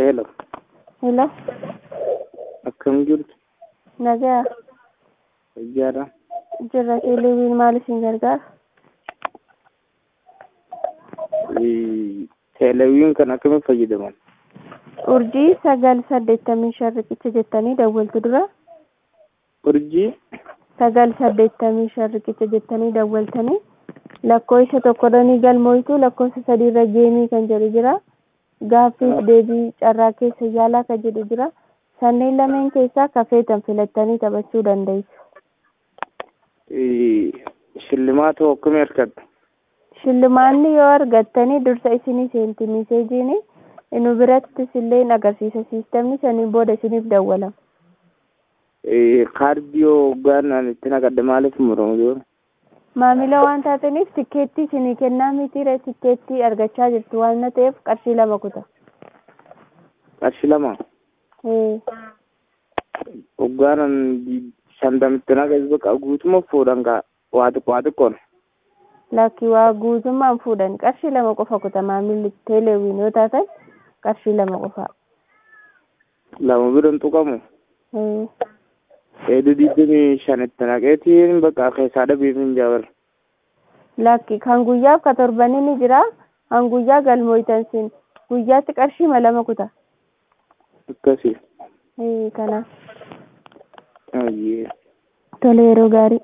Hello. Hello, Akkam jirtu? nagaa Fayyaadha. jirra teeleeviin maal isin gargaara? Teeleviin kan akkamitti fayyadaman? Urjii sagal saddeettamii shan riqicha jettanii dawwaltu dura Urjii sagal saddeettamii shan riqicha jettanii dawwaltanii lakkoofsa tokkodhanii galmooftu lakkoofsa sadiirra geemii kan jedhu jira. Gaaffiif deebii carraa keessa yaalaa kan jedhu jira. Sanneen lameen keessaa kafeetan filattanii taphachuu dandeessu. shillimaata akkamii argadha? Shillimaanni yoo argattanii dursa isinii seenti miseejiin nu birattis illee agarsiisa siistemni saniin booda isiniif dawwalama. Kaardii yoo gaannaan itti naqadde maaliif muramu jiru? Maamila waan taataniif tikkeettii isinii kennaa mitiire tikkeettii argachaa jirtu waan ta'eef qarshii lama kuta. Qarshii lama. Ee, Hoggaanan shantamitti naqas baqa guutuma fuudhan kaa waa xiqqoo waa xiqqoon. Lakki waa guutummaan fuudhan qarshii lama qofa kuta maamilli teeleewiin yoo taatan qarshii lama qofa. Lama biran tuqamu. Ee, Eeduu digdamii shanitti naqeetiin bakka keessaa dhabeef hin jaabar. lakki kan guyyaaf ka torbanii ni jira kan guyyaa galmooytan sin guyyaatti qarshii lama kuta. Akkasii. Ee, kanaaf Ayyee. tole yeroo gaarii.